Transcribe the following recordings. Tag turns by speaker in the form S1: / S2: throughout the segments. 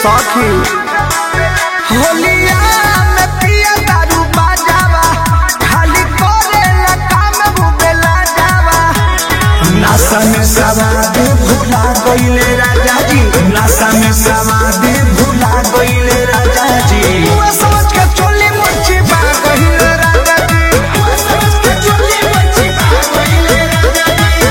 S1: सखी होलिया में पिया दारू बाजावा खाली करेला काम बुबेला जावा नासा में सवाद भुला गईले राजा जी नासा में सवाद भुला गईले राजा जी वो सोच के चोली मुच्छी बा गईले राजा जी वो सोच के चोली मुच्छी बा गईले राजा जी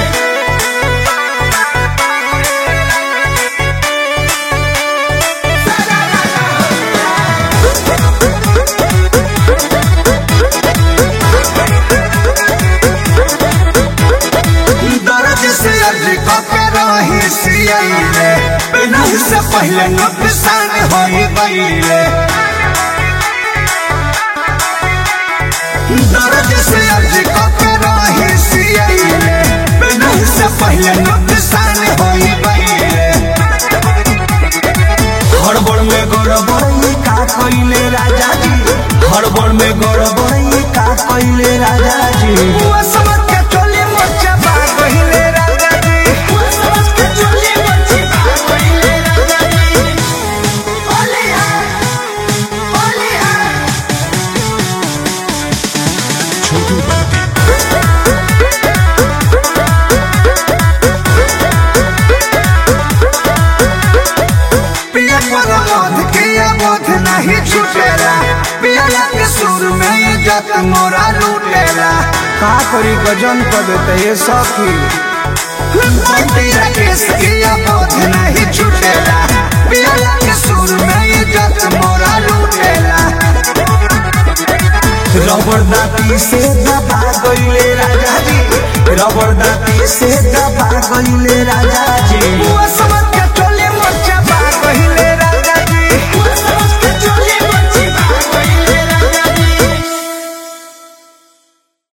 S1: दर्द से अर्ज के रही सियले बिना से पहले नुकसान हो गईले दर्द से अर्ज के रही सियले बिना से पहले नुकसान हो गईले हड़बड़ में गड़बड़ का कइले राजा जी हड़बड़ में गड़बड़ का कइले राजा जी वो समझ के चोली मोचे बा कइले राजा जी वो समझ के चोली मोचे बा कइले राजा जी ओले ओले पिया पर मध के बोध नहीं छूटेला पिया के सुर में इज्जत मोरा लूटेला का करी गजन कर देते ये सखी बंटी राकेश के बोध नहीं छूटेला पिया के सुर में इज्जत मोरा लूटेला रबड़ दाती से दबा गईले राजा जी रबड़ दाती से दबा गईले राजा जी